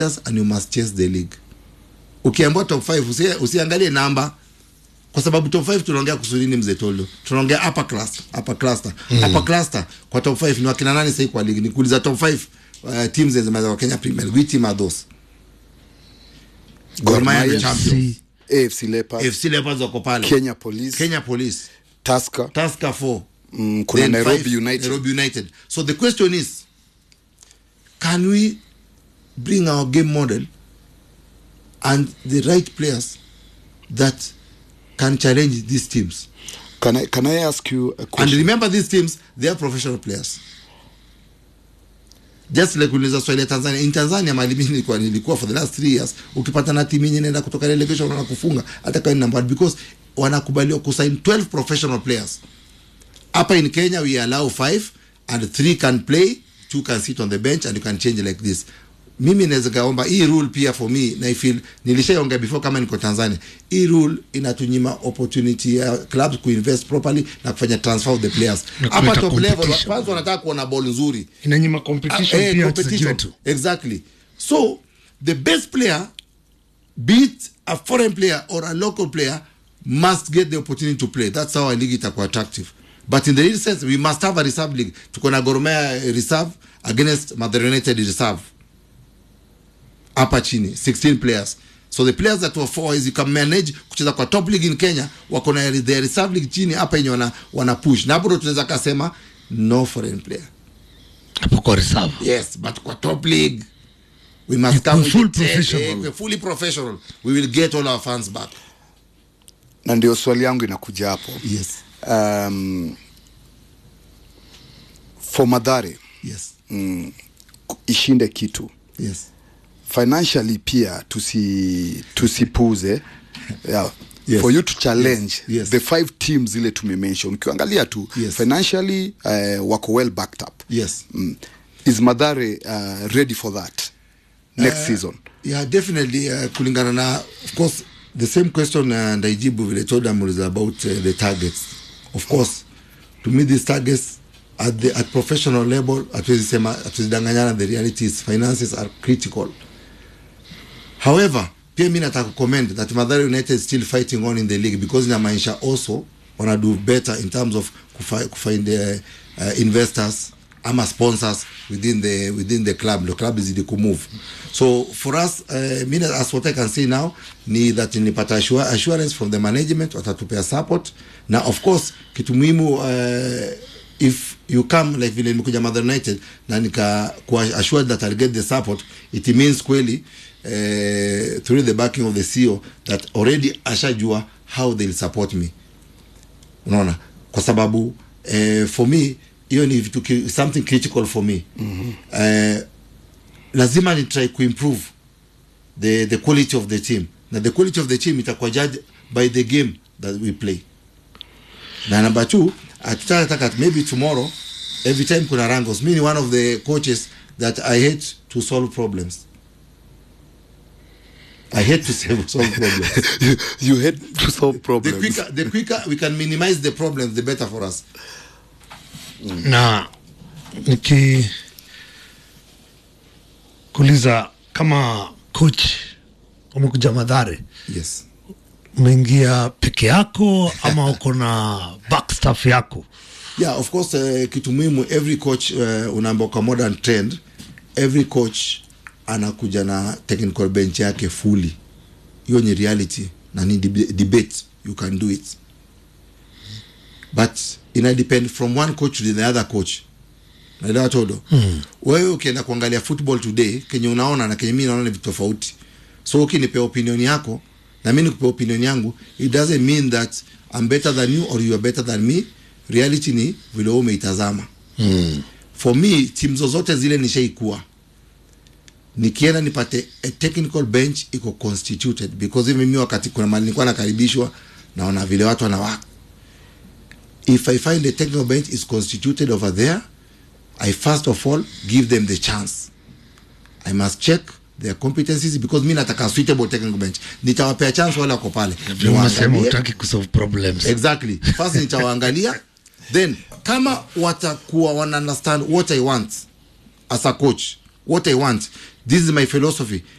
and you must chase the league ukiambiwa top 5 usi, usiangalie namba kwa sababu top 5 tunaongea kuhusu nini mzee Tolo tunaongea upper class upper cluster mm. upper cluster kwa top 5 ni wakina nani sasa kwa league nikuuliza top 5 uh, teams zinazoweza kwa Kenya Premier League which team are those Gor Mahia Mahia, the champions AFC Leopards, FC Leopards wako pale Kenya Police, Kenya Police Tusker, Tusker 4 mm, kuna then Nairobi five, United. Nairobi United. So the question is, can we bring our game model and the right players that can challenge these teams? Can I can I ask you a And question? remember, these teams they are professional players. Just like uliza swali ya Tanzania. In Tanzania mali mimi nilikuwa nilikuwa for the last three years, ukipata na timu yenye inaenda kutoka relegation wanakufunga hata kama ni number one because wanakubaliwa kusign 12 professional players. Hapa in Kenya we allow five and three can play, two can sit on the bench and you can change like this. Mimi naweza kaomba hii rule pia for me na I feel nilishaongea before kama niko Tanzania. Hii rule inatunyima opportunity ya clubs kuinvest properly na kufanya transfer of the players. Na Hapa kuleta top level competition. kwanza wanataka kuona ball nzuri. inanyima competition Ah, eh, pia wachezaji competition. wetu Exactly. So the best player, be it a foreign player or a local player, must get the opportunity to play. That's how a league itakuwa attractive. But in the real sense, we must have a reserve league. Tuko na Gor Mahia reserve against Mathare United reserve. Hapa chini, 16 players. So the players that were four is you can manage kucheza kwa top league in Kenya wako na the reserve league chini hapa yenye wana, wana push. Na hapo ndo tunaweza kasema no foreign player. hapo kwa reserve Yes, but kwa top league we must You're come with full the ten, professional. eh, we're fully professional. We will get all our fans back. na ndio swali yangu inakuja hapo Yes. um, for Madhare Yes. mm, ishinde kitu Yes. financially pia tusi tusipuze yeah. Yes. for you to challenge Yes. Yes. the five teams zile tumemention ukiangalia tu Yes. financially uh, wako well backed up Yes. mm. is Madhare uh, ready for that next season Yeah, definitely uh, kulingana na of course the same question uh, ndaijibu vile Todam is about uh, the targets. Of course, to meet these targets at the at professional level hatuwezi sema hatuwezidanganyana the reality is finances are critical. However, pia mi nataka comment that Mathare United is still fighting on in the league because inamaanisha also wana do better in terms of kufi, kufind uh, uh, investors ama sponsors within the within the club the club izidi kumove so for us uh, mi na- as what I can say now ni that nipata assure, assurance from the management watatupea support na of course kitu muhimu uh, if you come like vile nimekuja Mother United na nika kuwa assured that I'll get the support it means kweli uh, through the backing of the CEO that already ashajua how they'll support me unaona kwa sababu eh, for me hiyo ni vitu ki- something critical for me mm-hmm. eh, lazima ni try kuimprove the, the quality of the team na the quality of the team itakuwa judged by the game that we play na number two hatutataka maybe tomorrow every time kuna rangos mi ni one of the coaches that i hate to solve problems i hate to solve solve problems you, you had to solve the problems quicker the quicker we can minimize the problems the better for us na niki kuuliza kama coach umekuja madhare yes umeingia peke yako ama uko na backstaff yako yeah of course uh, kitu muhimu every coach uh, unaamba kwa modern trend every coach anakuja na technical bench yake fully hiyo ni reality na ni deb- debate you can do it but ina depend from one coach to the other coach naelewa todo mm. wewe ukienda kuangalia football today kenye unaona na kenye mi naona ni vitu tofauti so ukinipea opinion yako na mi nikupea opinion yangu it doesn't mean that I'm better than you or you are better than me reality ni vile wewe umeitazama mm. for me timu zozote zile nishaikuwa nikienda nipate a technical bench iko constituted because even mimi wakati kuna mali nilikuwa nakaribishwa naona vile watu wanawaka if I find the technical bench is constituted over there, I first of all give them the chance. I must check their competencies because mi nataka suitable technical bench. Nitawapea chance wale wako pale. Vile umesema Niwaangalie. utaki kusolve problems Exactly. First nitawaangalia then kama watakuwa wana understand what I want as a coach what i want this is my philosophy